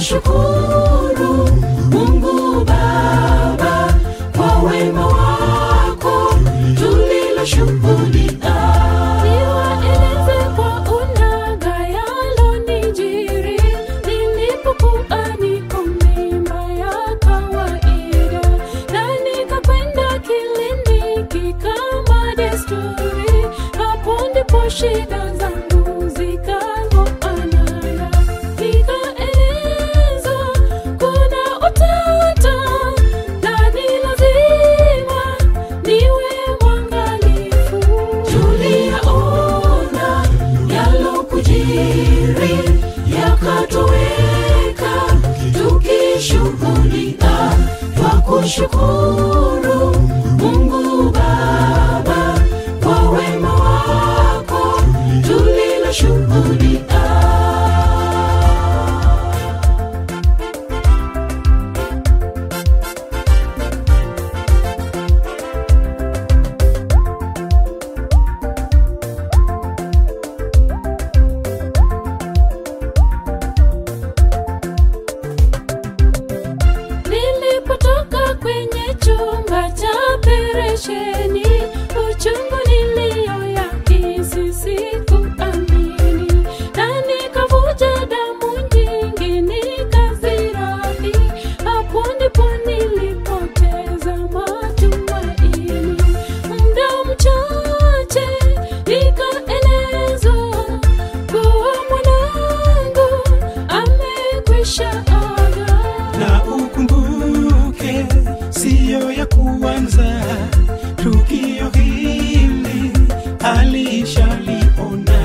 twakushukuru Mungu Baba kwa wema wako tuliloshuhudia. Niwaeleze kwa unaga yalonijiri nilipokuwa niko mimba ya kawaida, na nikakwenda kliniki kama desturi. Hapo ndipo shida zangu zikaanza. Nikaelezwa kuna utata na ni lazima niwe mwangalifu. Tuliyaona yalokujiri yakatoweka, tukishuhudia twakushukuru Mungu Baba kwa wema wako tuliloshuhudia. Nilipotoka kwenye chumba cha operesheni, uchungu niliyoyahisi sikuamini, na nikavuja damu nyingi nikazirahi. Hapo ndipo nilipoteza matumaini. Muda mchache nikaelezwa kuwa mwanangu amekwisha aga. na ukumbuke siyo ya kuanza tukio hili alishaliona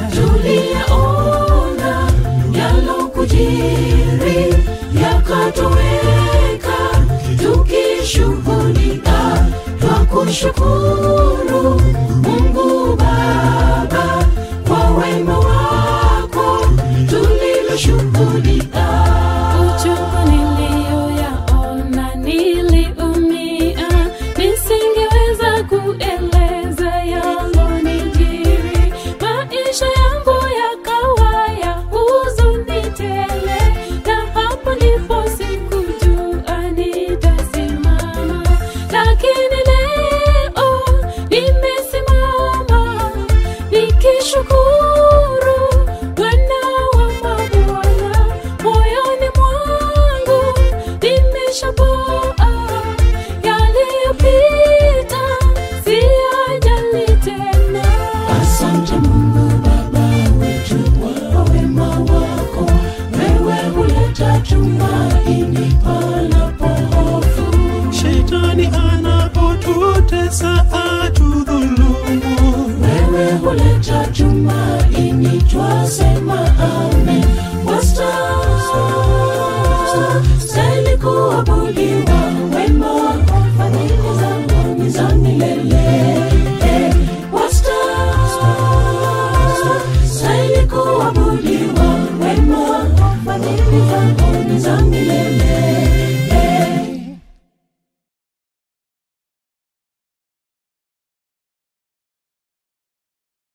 tuliyaona yalokujiri yakatoweka, tukishuhudia twakushukuru Mungu Baba kwa wema wako tuliloshuhudia. Uchungu niliyoyaona niliumia, nisingeweza kueleza yalonijiri. Maisha yangu yakawa ya huzuni tele, na hapo ndipo sikujua nitasimama, lakini leo nimesimama nikishukuru Bwana wa mabwana, moyoni mwangu nimeshapoa. Yaliyopita siyajali tena. Asante Mungu Baba wetu kwa wema wako, wewe huleta tumaini panapo hofu. shetani anapotutesa atudhulumu Wewe huleta tumaini twase